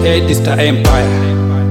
Edista Empire.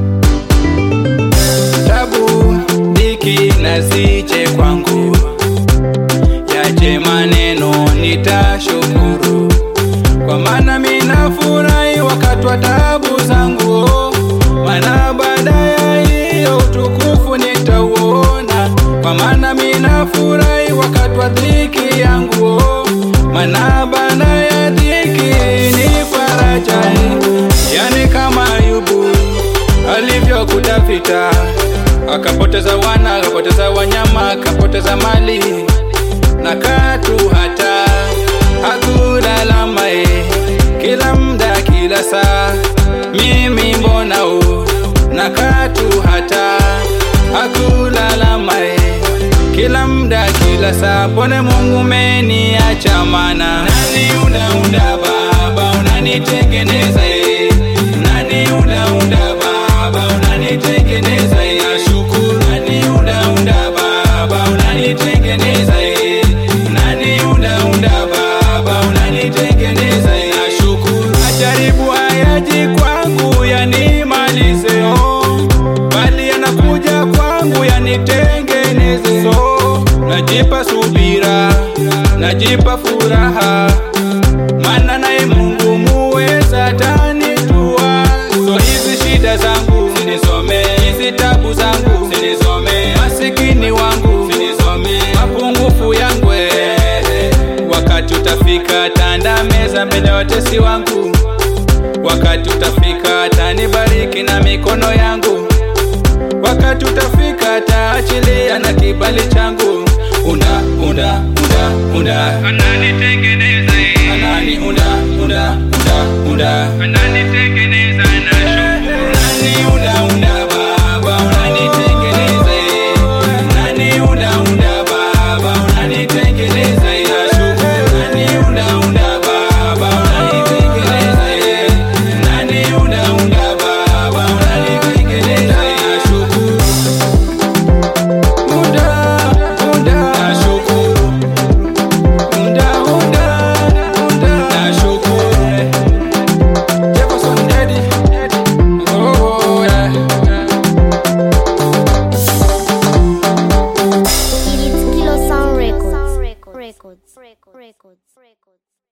Tabu diki na zije kwangu, yaje maneno nitashukuru, kwa maana mina furahi wakati wa tabu zangu, maana baada ya hiyo utukufu nitauona, kwa maana mina furahi wakati wa dhiki yangu, maana baada ya dhiki ni faraja, yani kama Ayubu alivyokutafita akapoteza wana, akapoteza wanyama, akapoteza mali na katu hata hakulalama e, kila mda, kila saa, mimi mbona u na katu hata hakulalama e, kila mda, kila saa, pone Mungu meniacha mana nani unaunda Baba unanitengeneza e, nani unaunda Baba unanitengeneza e, nashukuru nani unaunda Baba unanitengeneza e, nani unaunda Baba unanitengeneza e, nashukuru majaribu hayaji kwangu yanimalize oh, bali yanakuja kwangu yanitengeneze so, najipa subira, najipa furaha maana naye Mungu muweza atanitua. So hizi shida zangu sinisome, hizi tabu zangu sinisome, masikini wangu sinisome, mapungufu yangu eh. wakati utafika tanda meza mbele ya watesi wangu, wakati utafika tanibariki na mikono yangu, wakati utafika taachilia na kibali changu, unda unda unda unda ananitengeneza anani unda unda unda unda